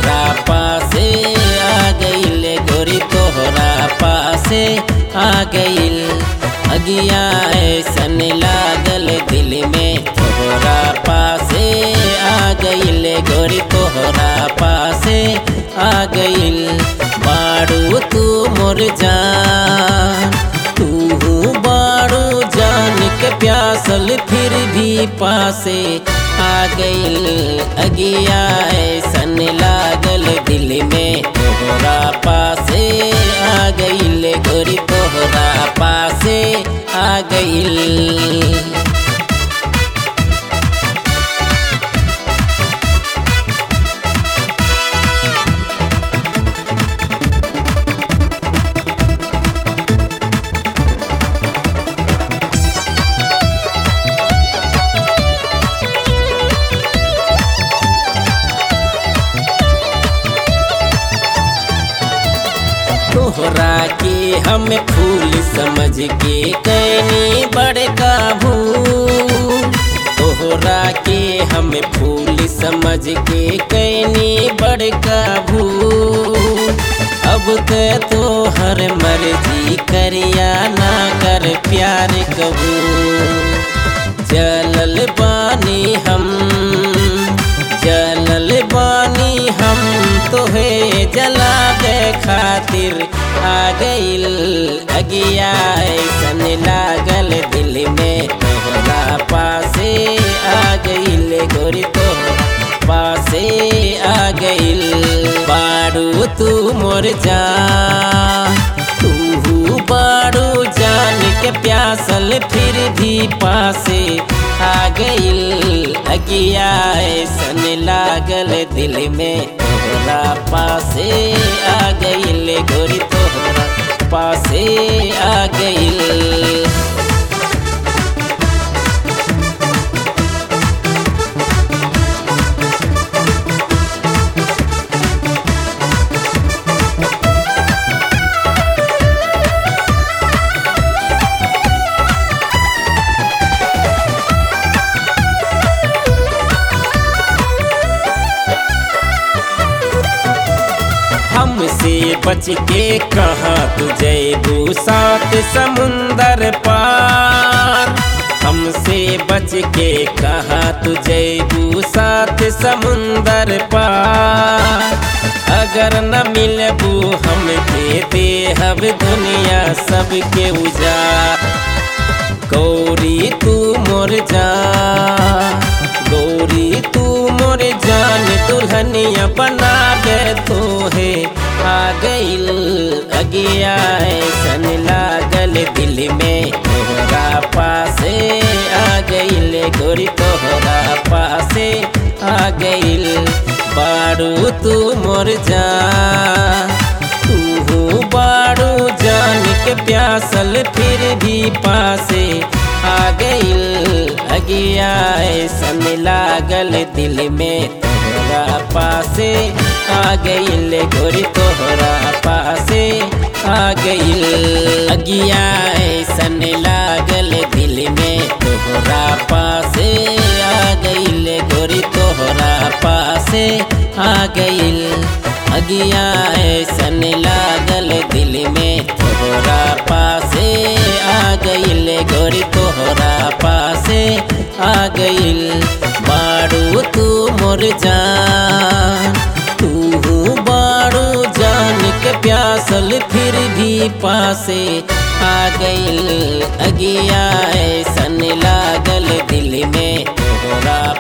तोहरा पासे आ गइल गोरी तोहरा पासे आ गइल अगिया ऐसन लागल दिल में तोहरा पासे आ गइल गोरी तोहरा पासे आ गइल बाड़ू तू मोर जान तू बाड़ू जान के प्यासल फिर भी पासे आ गइल अगिया ऐसन लागल दिल में तोहरा पासे आ गइल गोरी तोहरा पासे आ गइल तोहरा के हम फूल समझ के कैनी बड़का भूल तोहरा के हम फूल समझ के कैनी बड़का भूल अब ते तोहर मर्जी करिया ना कर प्यार कबू जलल बानी हम जलल बानी हम तोहे जलावे खातिर आ गइल अगिया ऐसन लागल दिल में तोहरा पासे आ गइल गोरी तोहरा पासे आ गइल बाड़ू तू मोर जान तू बाड़ू जान के प्यासल फिर भी पासे आ गइल अगिया ऐसन लागल दिल में तोहरा पासे आ गइल गोरी तोहरा पासे आ गइल हमसे बच के कहा तुझे सात समुंदर पार हमसे बच के कहा तुझे सात समुंदर पार अगर न मिलबू हम के देहब दुनिया सबके उजाड़ गौरी तू मोर जा गौरी तू मोर जान दुल्हनिया बना दे तो है आ गइल अगिया ऐसन लागल दिल में तोहरा पासे आ गइल गोरी तोहरा पासे आ गइल बाड़ू तू मोर जा तू बाड़ू जान के प्यासल फिर भी पासे आ गइल अगिया ऐसन लागल दिल में तोहरा पासे आ गइल गोरी तोहरा पासे आ गइल अगिया ऐसन लागल दिल में तोहरा पासे आ गइल गोरी तोहरा पासे आ गइल अगिया ऐसन लागल दिल में तोहरा पासे आ गइल गोरी तोहरा पासे आ गइल बाड़ू तू मोर जान तू बाड़ू जान के प्यासल फिर भी पासे आ गइल अगिया ऐसन लागल दिल में तोहरा